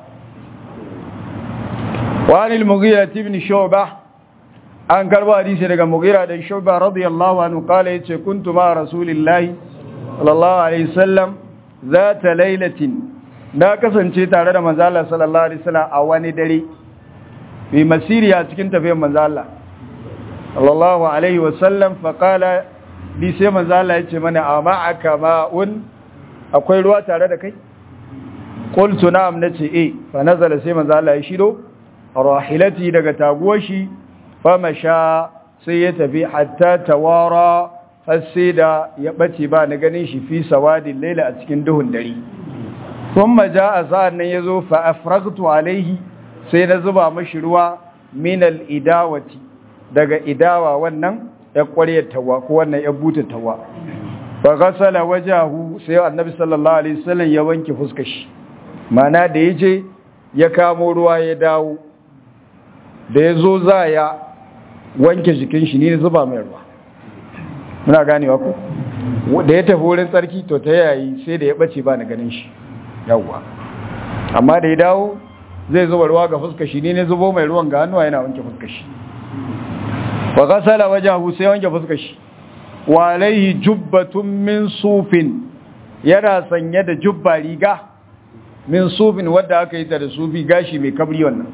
wa anil mughira ibn shu'bah an karba hadisi daga mugira da shuba radiyallahu anhu kala yace kuntu ma rasulillahi sallallahu alaihi wasallam zata lailatin na kasance tare da manzo Allah sallallahu alaihi wasallam a wani dare bi masiriya cikin tafiyar manzo Allah sallallahu alaihi wasallam fa kala bi sai manzo Allah yace mana ama'aka ma'un akwai ruwa tare da kai qultu na'am nace eh fa nazala sai manzo Allah ya shido rahilati daga taguwar shi famasha sai ya tafi hatta tawara har sai da ya bace ba na ganin shi fi sawadin laila a cikin duhun dare thumma jaa sa'an nan yazo fa afragtu alaihi sai na zuba mashi ruwa min al idawati daga idawa wannan ya ƙwaryar tawa ko wannan ya buta tawa fa ghasala wajahu sai annabi sallallahu alaihi wasallam ya wanke fuskar shi mana da yaje ya kamo ruwa ya dawo da ya zo za ya wanke jikin shi ne zuba mai ruwa muna ganewa ku da ya tafi wurin tsarki to ta yayi sai da ya bace ba na ganin shi yawwa amma da ya dawo zai zuba ruwa ga fuskar shi ne zubo mai ruwan ga hannuwa yana wanke fuskar shi wa ghasala wajahu sai wanke fuskar shi wa alaihi jubbatun min sufin yana sanye da jubba riga min sufin wadda aka yi ta da sufi gashi mai kabri wannan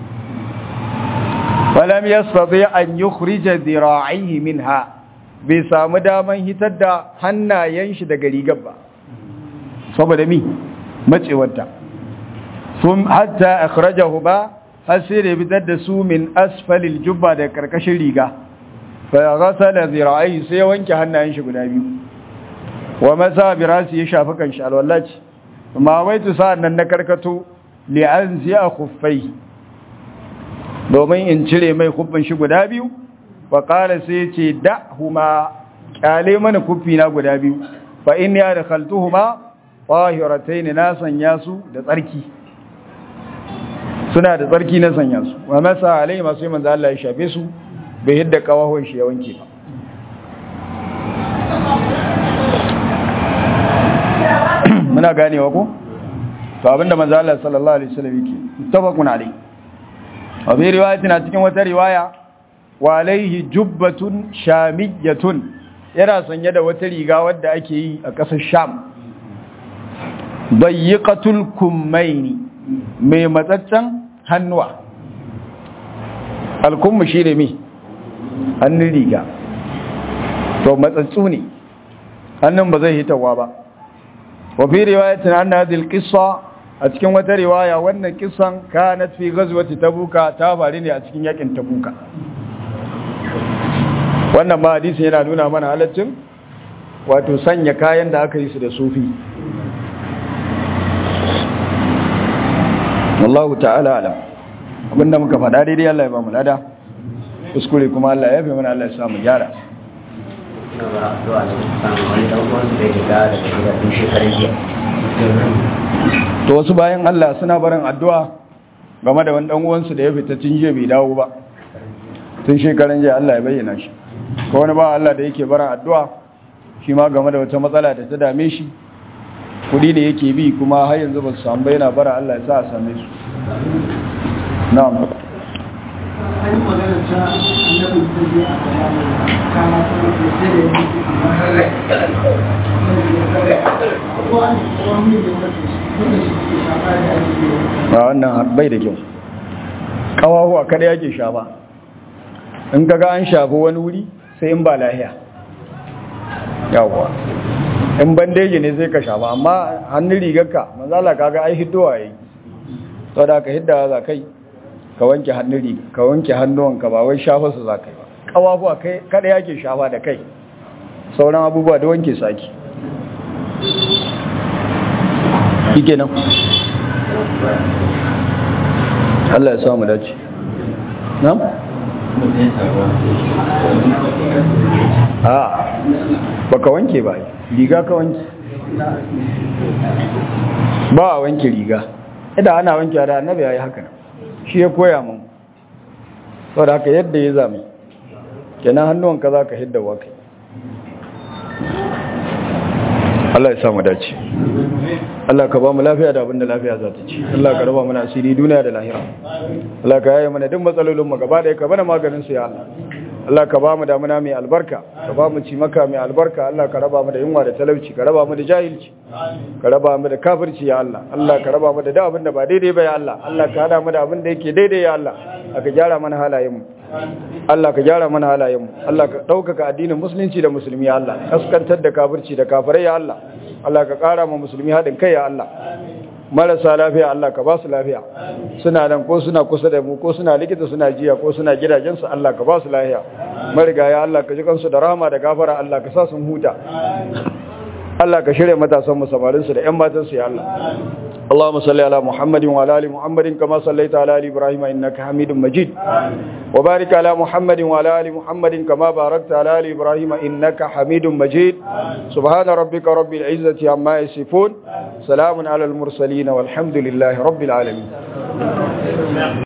falam yastati an yukhrija dhira'ihi minha bai samu daman hitar da hannayen shi daga rigar ba saboda mi macewarta sun hatta akhrajahu ba har sai da fitar da su min asfalil jubba da karkashin riga fa ghasala zira'i sai wanke hannayen shi guda biyu wa masa bi rasi ya shafi kanshi alwallaci amma waitu sa'an nan na karkato li anzi a khuffai domin in cire mai kuffin shi guda biyu fa qala sai ce da'huma kyale mana kuffi na guda biyu fa in ya dakhaltuhuma tahiratayn na sanya su da tsarki suna da tsarki na sanya su wa masa alai masu yi manzo Allah ya shafe su bai hidda kawahon shi ya wanke ba muna ganewa ko to abinda manzo Allah sallallahu alaihi wasallam yake muttafaqun alai wa bi riwayatin a cikin wata riwaya wa alaihi jubbatun shamiyatun yana sanye da wata riga wadda ake yi a ƙasar Sham dayyiqatul kummaini mai matsaccen hannuwa alkummu shine mi hannun riga to matsatsu ne hannun ba zai hitawa ba wafi riwayatin anna hadhihi alqissa a cikin wata riwaya wannan kissan kanat fi ghazwati tabuka ta faru ne a cikin yakin tabuka wannan ma hadisi yana nuna mana halaccin wato sanya kayan da aka yi su da sufi wallahu ta'ala alam abinda muka faɗa daidai Allah ya ba mu lada kuskure kuma Allah ya fi mana Allah ya samu gyara to wasu bayan Allah suna barin addu'a game da wani uwansu da ya fita tun jiya bai dawo ba tun shekaran jiya Allah ya bayyana shi ko wani ba Allah da yake barin addu'a shi ma game da wata matsala da ta dame shi kudi ne yake bi kuma har yanzu ba su samu yana bara Allah ya sa a same su na'am an yi magana ta annabin ta je a bayanin kama ta da sai da yake ko an ko an yi da wata wanda shi ke shafa da ake yi ba wannan bai da kyau kawahuwa kada yake shafa in kaga an shafi wani wuri sai in ba lahiya yawwa in bandeji ne sai ka shafa amma hannun rigarka manzala kaga ai hiddowa yayi to da ka hidda za kai ka wanke hannun riga ka wanke hannuwanka ba wai shafa su za kai ba kawahuwa kai kada yake shafa da kai sauran abubuwa da wanke saki shike nan Allah ya samu dace na'am a baka wanke ba riga ka wanke ba a wanke riga idan ana wanke da annabi yayi haka shi ya koya mun saboda haka yadda ya zame kenan hannuwanka zaka hidda wa kai Allah ya samu dace Allah ka ba mu lafiya da abinda lafiya za ta ci Allah ka raba mana asiri duniya da lahira Allah ka yaye mana duk matsalolin mu gaba da ka bana maganin su ya Allah Allah ka ba mu damuna mai albarka ka ba mu cimaka mai albarka Allah ka raba mu da yunwa da talauci ka raba mu da jahilci ka raba mu da kafirci ya Allah Allah ka raba mu da da abin da ba daidai ba ya Allah Allah ka hada mu da abin da yake daidai ya Allah ka gyara mana halayen mu Allah ka gyara mana halayen mu Allah ka ɗaukaka addinin musulunci da musulmi ya Allah kaskantar da kafirci da kafirai ya Allah Allah ka ƙara ma musulmi haɗin kai ya Allah marasa lafiya Allah ka ba su lafiya suna nan ko suna kusa da mu ko suna likita suna jiya ko suna gidajensu Allah ka ba su lafiya marigaya Allah ka ji kansu da rahama da gafara Allah ka sa sun huta Allah ka shirya matasan mu samarin su da ƴan matan su ya Allah اللهم صل على محمد وعلى ال محمد كما صليت على ال ابراهيم انك حميد مجيد وبارك على محمد وعلى ال محمد كما باركت على ال ابراهيم انك حميد مجيد سبحان ربك رب العزه عما يصفون سلام على المرسلين والحمد لله رب العالمين